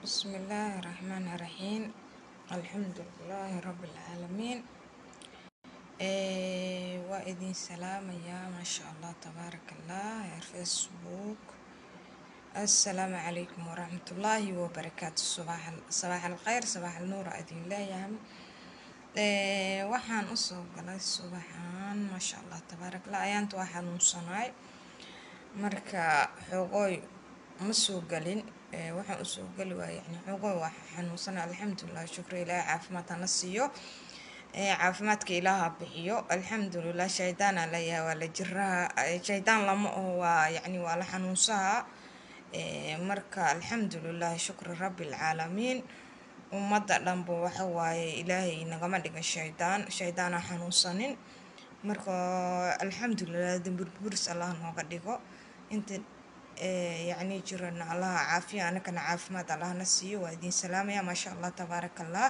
بسم الله الرحمن الرحيم الحمد لله رب العالمين ee waa idin salaamayaa maasha allah tabaaraka allah heer facebook assalaamu calaykum waraxmatullaahi wabarakaatu sabaax alkhayr sabaax alnuur aa idin leeyahay ee waxaan usoo galay subaxan maasha allah tabaaraka allah ayaanta waa xanuunsanaay marka xoogooy ma soo gelin ee waxaan usoo geli waaya yani xoogooy waa xanuunsanay alxamdulilah shukri ilaahay caafimaad hana siiyo ee caafimaadka ilaaha bixiyo alxamdulilah shaydaana leeyahay waa la jiraha shaydaan lama oo waa yani waa la xanuunsaha ee marka alxamdulilah shukri rabbi alcaalamiin ummadda dhanba waxa waaye ilaahay nagama dhigan shaydaan shaydaana xanuunsanin marka alxamdulilah damburburis allah nooga dhigo inta yacni jirana allaha caafiya anakana caafimaad allahna siiyo waa idin salaamaya maasha allah tabaaraka allah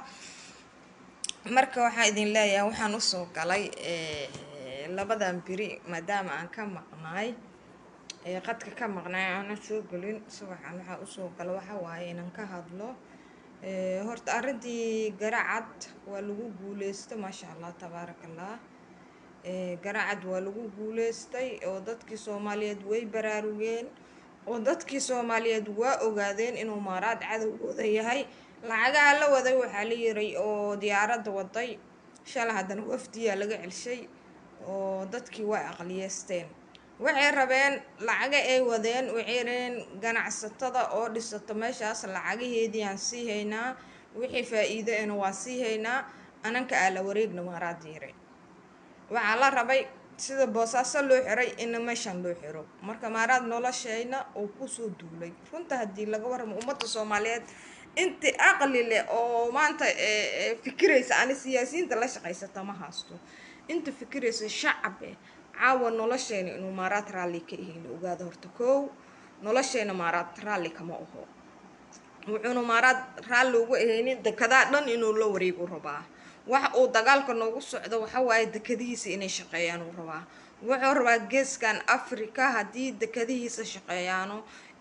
marka waxaan idin leeyahay waxaan usoo galay labadan beri maadaama aan ka maqnaay qadka ka maqnaay aanan soo gelin subaxan waxaa usoo gala waxa waaye inaan ka hadlo horta arrintii garacad waa lagu guuleystay maasha allah tabaaraka allah garacad waa lagu guuleystay oo dadkii soomaaliyeed way baraarugeen oo dadkii soomaaliyeed waa ogaadeen inuu maaraad cadowgooda yahay lacagaha la waday waxaa la yiray oo diyaaradda waday shala haddana wafdiyaa laga celshay oo dadkii way aqliyeysteen waxay rabeen lacaga ay wadeen waxay rabeen ganacsatada oo dhisato meeshaas lacagaheedii aan sii haynaa wixii faa-iido ena waa sii haynaa ananka aa la wareegna maaraad yiray waxaa la rabay sida boosaaso loo xiray ina meeshan loo xiro marka maaraad nolosheyna uu kusoo duulay runta haddii laga warramo ummadda soomaaliyeed inti aqli leh oo maanta fikiraysa ani siyaasiyiinta la shaqaysata ma haysto inta fikiraysa shacabe caawa nolosheena inuu maaraad raalli ka ihin la ogaada horta kow nolosheena maaraad raalli kama aho wuxuuna maaraad raalli uga ahaynin dekedaa dhan inuu la wareegu rabaa waxa uu dagaalka noogu socdo waxa waaye dekadihiisa inay shaqeeyaan uu rabaa wuxuu rabaa geeskan africa haddii dekadihiisa shaqeeyaano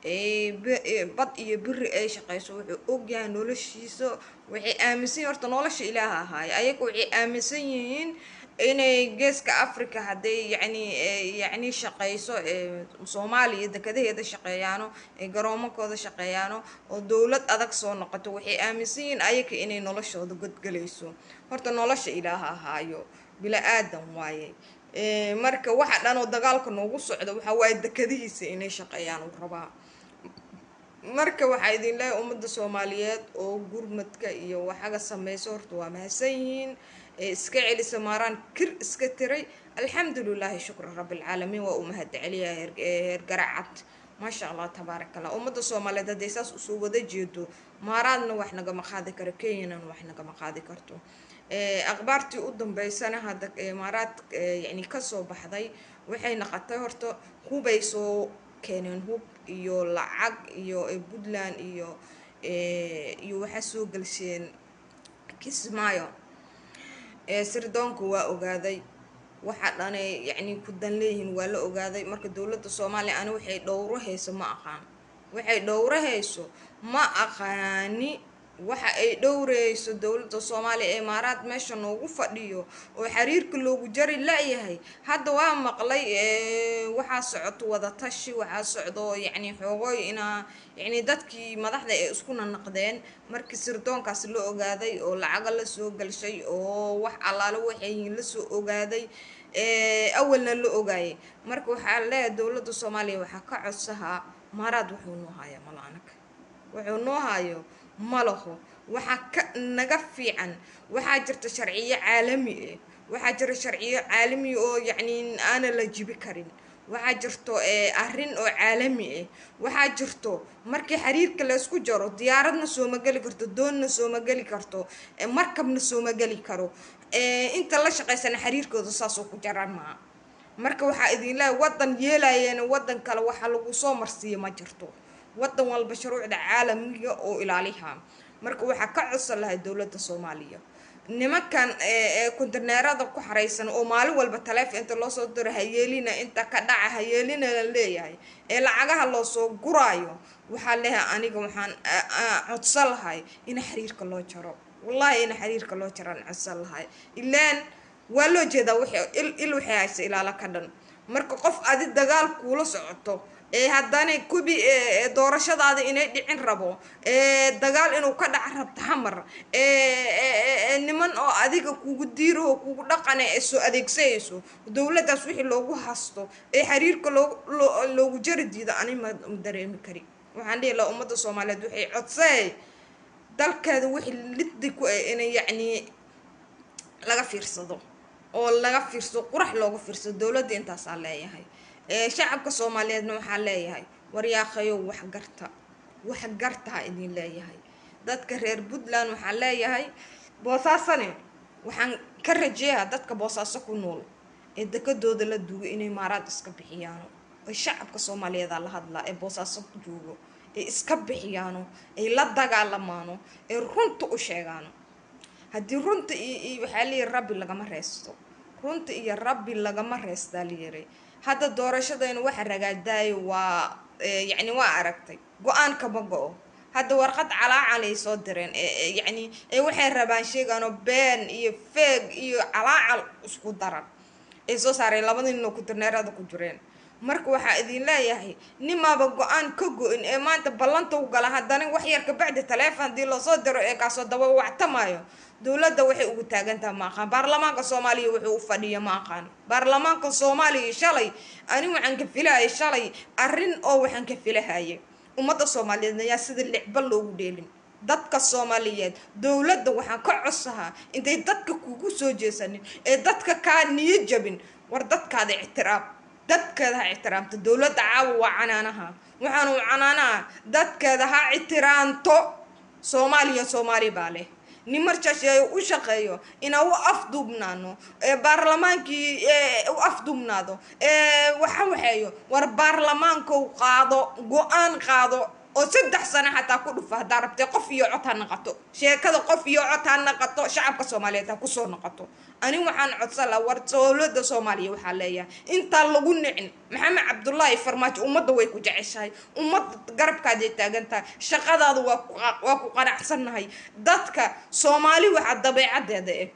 bad iyo beri ay shaqeyso wuxuu ogyahay noloshiisa waxay aaminsan yihin horta nolosha ilaaha ahaaye ayaga waxay aaminsan yihiin inay geeska africa hadday yani yacni shaqeyso soomaaliya dekadaheeda shaqeeyaano ay garoomakooda shaqeeyaano oo dowlad adag soo noqoto waxay aaminsan yihiin ayaga inay noloshooda godgelayso horta nolosha ilaaha ahaayo bila aadan waaye marka waxa dhan oo dagaalka noogu socdo waxaa waaye dekadihiisa inay shaqeeyaan uu rabaa marka waxaa idin leeyahay ummadda soomaaliyeed oo gurmadka iyo waxaga sameyso horta waa mahadsan yihiin ee iska celisa maaraan kir iska tiray alxamdulilaahi shukra rabbilcaalamiin waa uu mahad celiyaa heer garacad maasha allah tabaaraka allah ummadda soomaaliyeed hadday saas usoo wada jeedo maaraadna wax nagama qaadi karo kenyanan wax nagama qaadi karto akhbaartii u dambeysana hadda maaraad yani kasoo baxday waxay naqotay horta hubay soo keeneen hub iyo lacag iyo puntland iyo iyo waxaa soo gelsheen kismaayo sirdoonka waa ogaaday waxa dhanay yacni ku dan leeyihiin waa la ogaaday marka dowladda soomaaliya ani waxay dhowro hayso ma aqaan waxay dhowro hayso ma aqaani waxa ay dhowreyso dowladda soomaaliya ee imaaraad meesha noogu fadhiyo oo xiriirka loogu jari la-yahay hadda waa maqlay waxaa socoto wadatashi waxaa socdo yacni xoogooy inaa yacni dadkii madaxda ay iskuna naqdeen markii sirdoonkaas la ogaaday oo lacaga lasoo galshay oo wax allaale waxayyihiin lasoo ogaaday awalna la ogaayay marka waxaa leeyahay dowladda soomaaliya waxaa ka codsahaa imaaraad wuxuu noo haya malaanag wuxuu noo hayo ma laho waxaa ka naga fiican waxaa jirta sharciyo caalami ah waxaa jira sharciyo caalami oo yacni aana la jibi karin waxaa jirto arrin oo caalami ah waxaa jirto markii xiriirka laysku jaro diyaaradna sooma geli karto doonna sooma geli karto markabna sooma geli karo inta la shaqaysana xiriirkooda saasoo ku jaran maa marka waxaa idin leehay waddan yeelayeena waddan kale waxa lagu soo marsiiya ma jirto waddan walba shuruucda caalamiga oo ilaaliha marka waxaa ka codsan lahay dowladda soomaaliya nimankan kontineerada ku xaraysan oo maalin walba taleefon inta loosoo diro hayeelina inta ka dhaca hayeelina la leeyahay ee lacagaha loosoo guraayo waxaa leeyahay aniga waxaan codsan lahay in xiriirka loo jaro wallahi in xiriirka loo jaraan codsan lahay ilaan waa loo jeedaa wixii il waxay haysa ilaala ka dhan marka qof adi dagaal kuula socoto ee haddana kubi doorashadaada inay dhicin rabo dagaal inuu ka dhaca rabta hamar niman oo adiga kugu diiraho kugu dhaqana ee soo adeegsanayso dowladdaas wixii loogu hasto ee xiriirka loogu jari diido ani ma dareemi kari waxaan dhihi lahaa ummadda soomaaliyeed waxay codsay dalkeeda wixii liddi ku ah inay yacnii laga fiirsado oo laga fiirsado qurax looga fiirsado dowladda intaasaa leeyahay shacabka soomaaliyeedna waxaa leeyahay waryaaqayow waxgarta waxgartaa idin leeyahay dadka reer puntland waxaa leeyahay boosaasane waxaan ka rajeeyaa dadka boosaaso ku nool ee dekadooda la duugo inay maaraad iska bixiyaano ay shacabka soomaaliyeeda la hadlaa ee boosaaso joogo ay iska bixiyaano ay la dagaalamaano ee runta u sheegaano haddii runta iyo waxaa layihi rabbi lagama reesto runta iyo rabbi lagama reestaa layihi hadda doorashadayna waxa ragaadaayo waa yacni waa aragtay go-aan kama go-o hadda warqad calaacal ay soo direen yacni waxay rabaan sheegaano been iyo feeg iyo calaacal isku daran ay soo saareen labada nin oo kutirneerada ku jireen marka waxaa idin leeyahay nimaaba go-aan ka go-in ee maanta ballanta u gala haddana wax yar kabacdi taleefon haddii loosoo diro ee kaasoo daba wactamaayo dowladda waxay ugu taagantaha ma aqaan baarlamaanka soomaaliya wuxuu u fadhiya ma aqaan baarlamaanka soomaaliya shalay ani waxaan ka filahayay shalay arrin oo waxaan ka filahayay ummadda soomaaliyeed ayaa sida licba loogu dheelin dadka soomaaliyeed dowladda waxaan ka codsahaa intay dadka kugu soo jeesanin ee dadka kaa niyo jabin war dadkaada ictiraam dadkeeda ha ictiraamto dowladda caawa waa canaanaha waxaanu canaanaha dadkeeda ha ictiraamto soomaaliya soomaali baa leh nin marjaasheeyo u shaqeeyo inaa u afduubnaano ee baarlamaankii u afduubnaado ee waxa waxeeyo war baarlamaankou qaado go-aan qaado oo saddex sano xataa ku dhufa haddaa rabtee qof iyo cod ha naqato sheekada qof iyo cod ha naqato shacabka soomaaliyeed ha kusoo noqoto ani waxaan codsan laha war dowladda soomaaliya waxaa leeyahay intaan lagu nicin maxamed cabdullaahi farmaajo ummadda way ku jeceshahay ummadda garabkaaday taagan tahay shaqadaada waa waa ku qanacsannahay dadka soomaali waxaa dabeecadeeda eh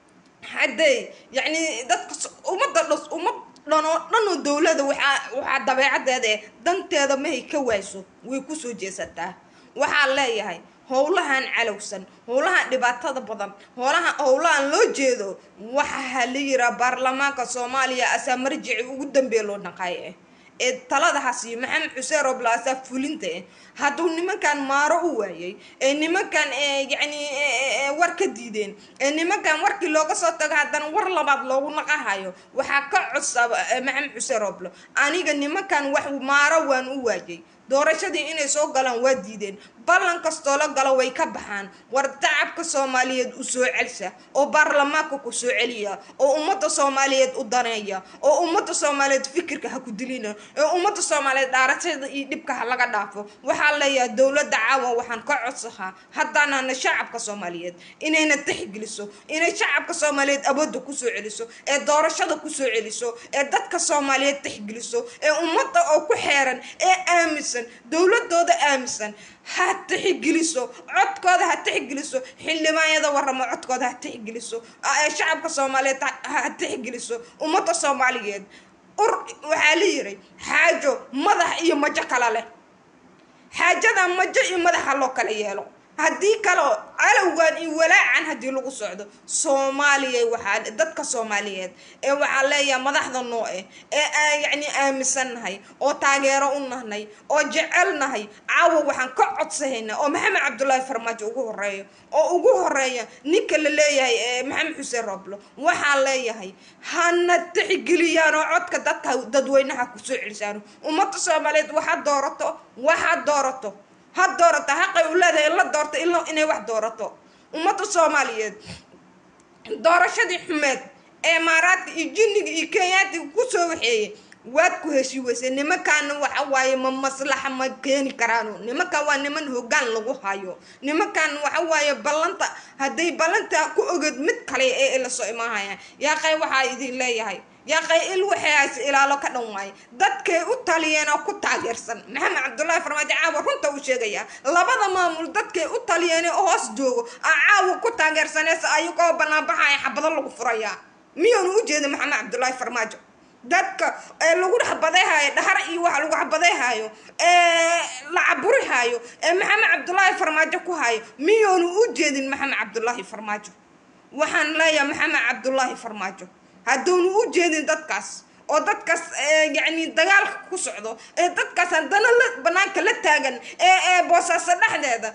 haddee yacni dadka ummadda dhos ummad dhanoo dhanoo dowlada waxaa waxaa dabeecadeeda eh danteeda mahay ka waayso way kusoo jeesataa waxaa leeyahay howlahan calowsan howlahan dhibaatada badan howlaha howlahan loo jeedo waxaa la yiraa baarlamaanka soomaaliya asaa marjici ugu dambeeya loo dhaqaayo ah ee taladahaas iyo maxamed xuseen roobla asaa fulinta ah hadduu nimankan maaro u waayay ee nimankan yacni war ka diideen ee nimankan warkii looga soo tago haddana war labaad loogu naqahayo waxaa ka codsa maxamed xuseen rooblo aniga nimankan wax maaro waan u waayay doorashadii inay soo galaan waa diideen ballan kastoo la galo way ka baxaan war tacabka soomaaliyeed u soo celsa oo baarlamaanka ku soo celiya oo ummadda soomaaliyeed u daneeya oo ummadda soomaaliyeed fikirka ha ku dilina ee ummadda soomaaliyeed dhaarashada iyo dhibka ha laga dhaafo waxaa leeyahay dowladda caawa waxaan ka codsahaa haddaanana shacabka soomaaliyeed inayna tixgeliso inay shacabka soomaaliyeed awoodda kusoo celiso ee doorashada kusoo celiso ee dadka soomaaliyeed tixgeliso ee ummadda oo ku xeeran ee aaminsan dowladooda aaminsan ha tixgeliso codkooda ha tixgeliso xildhibaanyada waramo codkooda ha tixgeliso shacabka soomaaliyeed ha tixgeliso ummadda soomaaliyeed ur waxaa la yiray xaajo madax iyo majo kala leh xaajada majo iyo madaxa loo kala yeelo haddii kaleo calowgan iyo walaacan haddii lagu socdo soomaaliya waxaa dadka soomaaliyeed ee waxaa leeyahay madaxda noo eh ee yacni aaminsannahay oo taageero u nahnay oo jecelnahay caawa waxaan ka codsahaynaa oo maxamed cabdullaahi farmaajo ugu horeeyo oo ugu horeeya ninka la leeyahay maxamed xuseen rooblo waxaa leeyahay hana tixgeliyaan oo codka dadka dadweynaha kusoo celisaano ummadda soomaaliyeed waxaad doorato waxaad doorato ha doorato xaqay u leedahay in la doorto inay wax doorato ummadda soomaaliyeed doorashadii xumeed ee maaraadka iyo jinniga iyo kenyaatiga kusoo waxeeyey waad ku heshii weysay nimankaana waxa waaye ma maslaxa ma keeni karaano nimankan waa niman hoggaan lagu hayo nimankan waxa waaye ballanta hadday ballanta ku oged mid kale ee ila soo imaahayaan yaaqay waxaa idin leeyahay yaaqay il waxay hayse ilaalo ka dhan waaye dadkay u taliyeen oo ku taageersan maxamed cabdullaahi farmaajo caawa runta uu sheegayaa labada maamul dadkay u taliyeen oo hoos joogo aa caawa ku taageersaneese ayagoo banaanbaxaya xabado lagu furayaa miyaanu u jeeda maxamed cabdullaahi farmaajo dadka ee lagu xabadayhayo dhahar iyo waxa lagu xabadayhayo ee la caburihaayo ee maxamed cabdullaahi farmaajo ku hayo miyaanu u jeedin maxamed cabdullaahi farmaajo waxaan leeyahay maxamed cabdullaahi farmaajo hadduunu u jeedin dadkaas oo dadkaas yacni dagaalka ku socdo ee dadkaas haddana la banaanka la taagan ee ee boosaaso dhexdeeda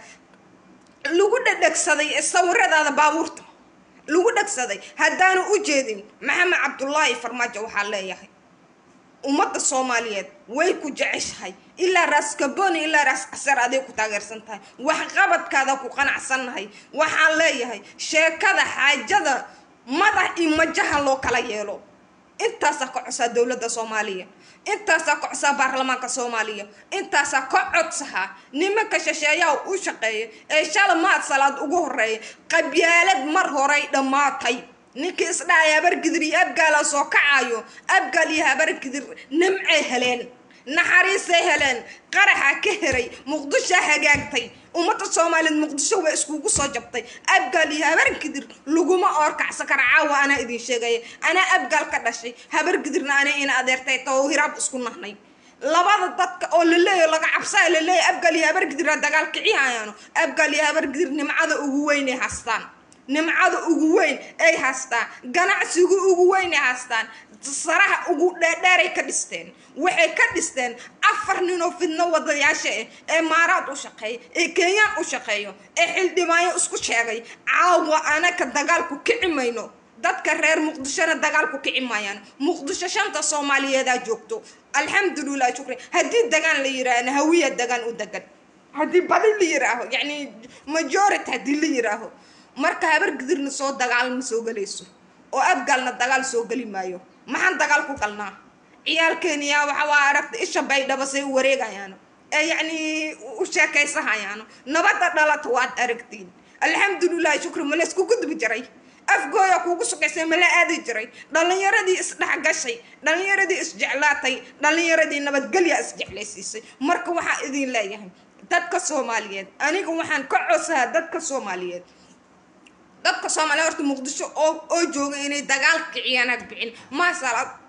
lagu dhedhegsaday sawiradaada baabuurta lagu dhegsaday haddaanu u jeedin maxamed cabdullaahi farmaajo waxaa leeyahay ummadda soomaaliyeed way ku jeceshahay ilaa raas kaboni ilaa raas casar aday ku taageersan tahay waxqabadkaada ku qanacsannahay waxaan leeyahay sheekada xaajada madax iyo majaha loo kala yeelo intaasaa ka codsaa dowladda soomaaliya intaasaa ka codsaa baarlamaanka soomaaliya intaasaa ka codsahaa nimanka shisheeyaha u shaqeeya ee shala maad salaad ugu horeeya qabyaalad mar horey dhammaatay ninkii isdhahaya habargidir iyo abgaala soo kacayo abgaal iyo habargidir nimcay heleen naxariisay heleen qaraxa ka heray muqdishoa hagaagtay ummadda soomaaliyeed muqdisho waa iskugu soo jabtay abgaal iyo habargidir laguma oorkacsan kara caawa anaa idin sheegaya anaa abgaal ka dhashay habargidirna anaa ina adeertay tao hiraab isku nahnay labada dadka oo laleeyaho laga cabsaa laleeyahy abgaal iyo habargidirna dagaal kicihayaano abgaal iyo habargidir nimcada ugu weynay haystaan nimcada ugu weyn ay haystaan ganacsiga ugu weyn ay haystaan saraha ugu dheerdheeray ka dhisteen waxay ka dhisteen afar ninoo fidno wadayaasha ah ee maaraad u shaqeeya ee kenyaan u shaqeeyo ee xildhibaayo isku sheegay caawa anaka dagaalku kici mayno dadka reer muqdishona dagaalku kici maayaan muqdisho shanta soomaaliyeedaa joogto alxamdulilah shukri haddii dagaan la yiraahna hawiya dagaan u degan haddii badi la yiraaho yacni majority haddii la yiraaho marka habargidirna soo dagaal ma soo gelayso oo abgaalna dagaal soo geli maayo maxaan dagaal ku galnaa ciyaalkeeniyaa waxa waa aragta isha baydhaba say u wareegayaano ee yacni u sheekaysahayaano nabadda dhalata waad aragtiin alxamdulilahi shukri ma laysku gudbi jiray afgooya kuugu sugaysay mala aadi jiray dhallinyaradii isdhexgashay dhallinyaradii isjeclaatay dhallinyaradii nabadgelya isjeclaysiisay marka waxaa idin leeyahay dadka soomaaliyeed aniga waxaan ka codsahaa dadka soomaaliyeed dadka soomaaliya horta muqdisho oo oo jooga inay dagaal kiciyaan ag bixin maasalaad